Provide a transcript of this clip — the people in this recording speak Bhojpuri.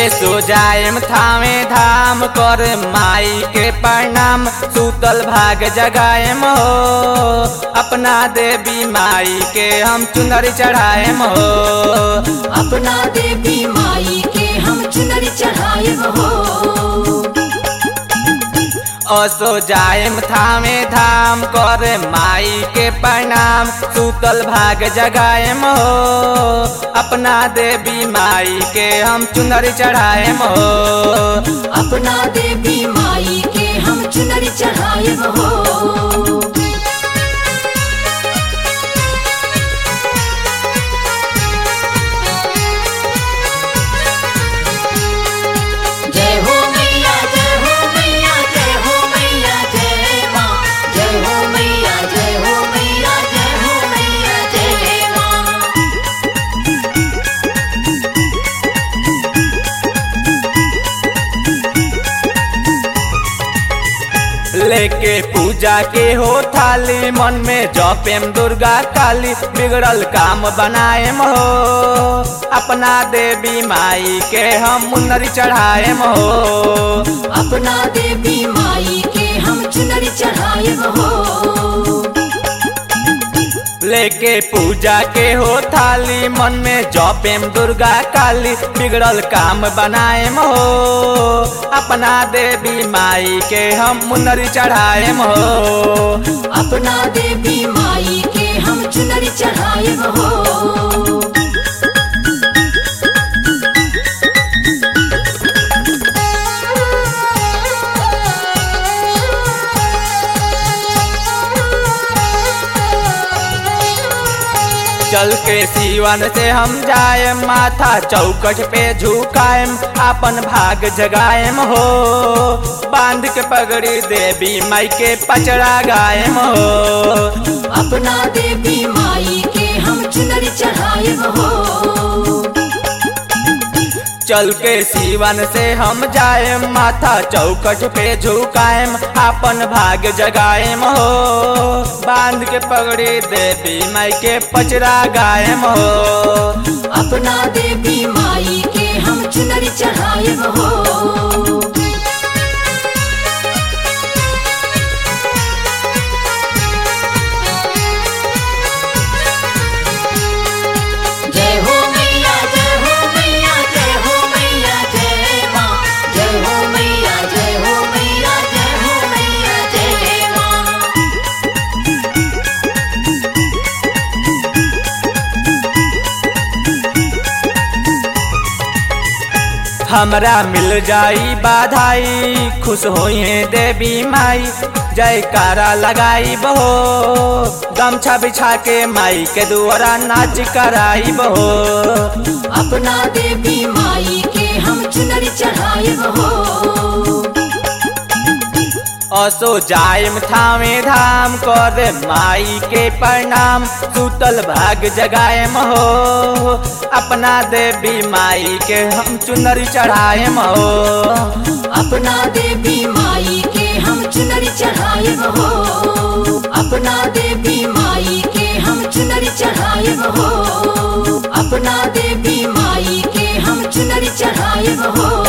सो जाएम थामे धाम कर माई के प्रणाम सूतल भाग जगाएम हो अपना देवी माई के हम चुनर चढ़ाएम हो अपना देवी माई के हम चुनरी चढ़ाए हो असो जाएम थामे धाम कर माई के प्रणाम सूतल भाग जगाएम हो अपना देवी माई के हम चुनर चढ़ाएम हो अपना देवी माई के हम चुनरी चढ़ाए हो जय हो मैया जय हो मैया जय हो मैया जय माँ जय हो मैया जय हो मैया जय हो मैया जय माँ लेके पूजा के हो थाली मन में जपेम दुर्गा काली बिगड़ल काम बनाएम हो अपना देवी माई के हम मुन्नरी चढ़ाएम हो अपना देवी माई के हम चुनरी चढ़ाए हो लेके पूजा के हो थाली मन में जपेम दुर्गा काली बिगड़ल काम बनाएम हो अपना देवी माई के हम मुन्नरी चढ़ाएम हो अपना देवी माई के हम चुनरी चढ़ाए हो चल के सीवन से हम जाए माथा चौकट पे झुकाएम अपन भाग जगाएम हो बांध के पगड़ी देवी माई के पचड़ा गाएम हो अपना देवी माई के हम चुनरी चढ़ाए हो चल के सीवन से हम जाए माथा चौकट पे झुकाएम अपन भाग जगाएम हो बांध के पगड़ी देवी माई के पचड़ा गाएम हो अपना देवी माई के हम चुनरी चढ़ाए हो जय हो मैया जय हो मैया जय हो मैया जय माँ जय हो मैया जय हो मैया जय हो मैया जय माँ हमरा मिल जाई बाधाई खुश होइए देवी माई जयकारा लगाई बहो गमछा बिछा के माई के दुआरा नाच कराई बहो अपना देवी माई के हम चुनरी चढ़ाए हो असो जायम थामे धाम कर माई के प्रणाम सुतल भाग जगाएम हो अपना देवी माई के हम चुनरी चढ़ाएम हो अपना देवी माई के हम चुनरी चढ़ाए हो अपना देवी माई के हम चुनरी चढ़ाए हो अपना देवी माई के हम चुनरी चढ़ाए हो